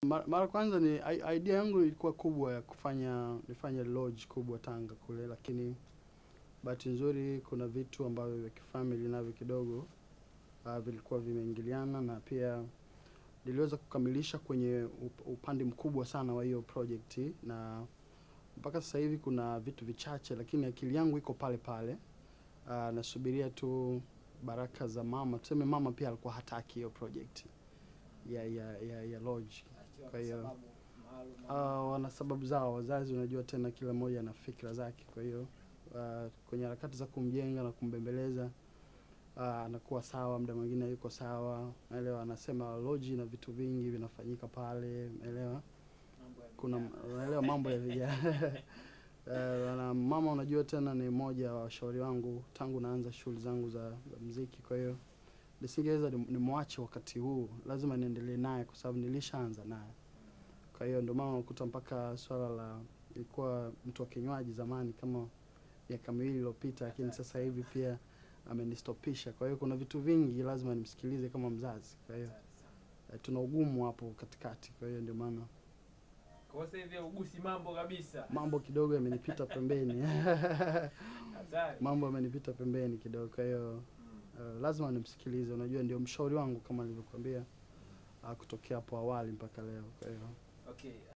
mara, mara kwanza ni i- idea yangu ilikuwa kubwa ya kufanya nifanye lodge kubwa Tanga kule, lakini bahati nzuri kuna vitu ambavyo vya kifamily navyo kidogo uh, vilikuwa vimeingiliana na pia niliweza kukamilisha kwenye up, upande mkubwa sana wa hiyo project na mpaka sasa hivi kuna vitu vichache, lakini akili yangu iko pale pale. Uh, nasubiria tu baraka za mama. Tuseme mama pia alikuwa hataki hiyo project ya ya ya, ya lodge. Kwa hiyo uh, wana sababu zao wazazi, unajua tena kila mmoja ana fikra zake. Kwa hiyo uh, kwenye harakati za kumjenga na kumbembeleza uh, anakuwa sawa, muda mwingine yuko sawa, naelewa. Anasema lodge na vitu vingi vinafanyika pale, naelewa kuna unaelewa mambo ya vijana Eh, na mama unajua tena ni mmoja wa washauri wangu tangu naanza shughuli zangu za, za mziki kwa hiyo nisingeweza nim- nimwache wakati huu lazima niendelee naye kwa sababu nilishaanza naye kwa hiyo ndio maana unakuta mpaka swala la ilikuwa mtu wa kinywaji zamani kama miaka miwili iliyopita lakini sasa hivi pia amenistopisha kwa hiyo kuna vitu vingi lazima nimsikilize kama mzazi kwa hiyo eh, tuna ugumu hapo katikati kwa hiyo ndio maana Kwa sasa hivi ugusi mambo kabisa. mambo kidogo yamenipita pembeni Hatari. mambo yamenipita pembeni kidogo kwa hiyo Mm. uh, lazima nimsikilize unajua ndio mshauri wangu kama nilivyokuambia uh, kutokea hapo awali mpaka leo kwa hiyo Okay.